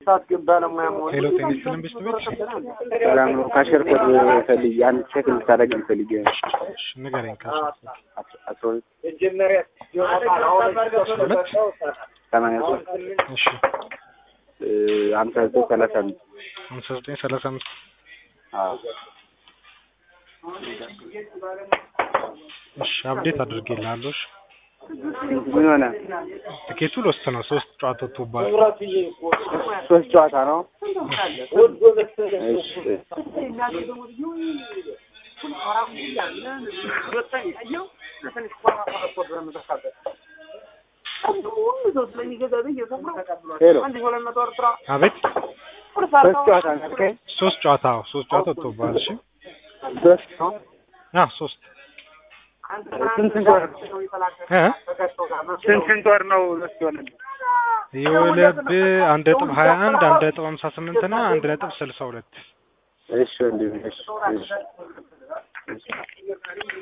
ሄሎ ጤና ይስጥልን ቤት ቤት ሰላም ነው። ካሸር ኮድ ፈልጌ አንድ ቼክ እንድታደርግ ፈልጌ ነው። እሺ ንገረኝ ካሽ አስራ ሁለት ሁለት ሰማንያ ሶስት እሺ ሀምሳ ዘጠኝ ሰላሳ አምስት ሃምሳ ዘጠኝ ሰላሳ አምስት አዎ እሺ አፕዴት አድርጌልሃለሁ እሺ ምን ሆነ? ትኬቱ ሎስት ነው ሶስት ጨዋታ ወጥቶብሃል ሶስት ጨዋታ ነው። እሺ ሄሎ አቤት ሶስት ጨዋታ ነው ያልከኝ? ሶስት ጨዋታ አዎ ሶስት ጨዋታ ወጥቶብሃል እሺ ሶስት ነው። አ ሶስት ስንት ስንት ወር እ ስንት ስንት ወር ነው ሶስት የሆነልህ? የወለብህ አንድ ነጥብ ሀያ አንድ አንድ ነጥብ ሀምሳ ስምንት እና አንድ ነጥብ ስልሳ ሁለት እሺ ወንድሜ እሺ እሺ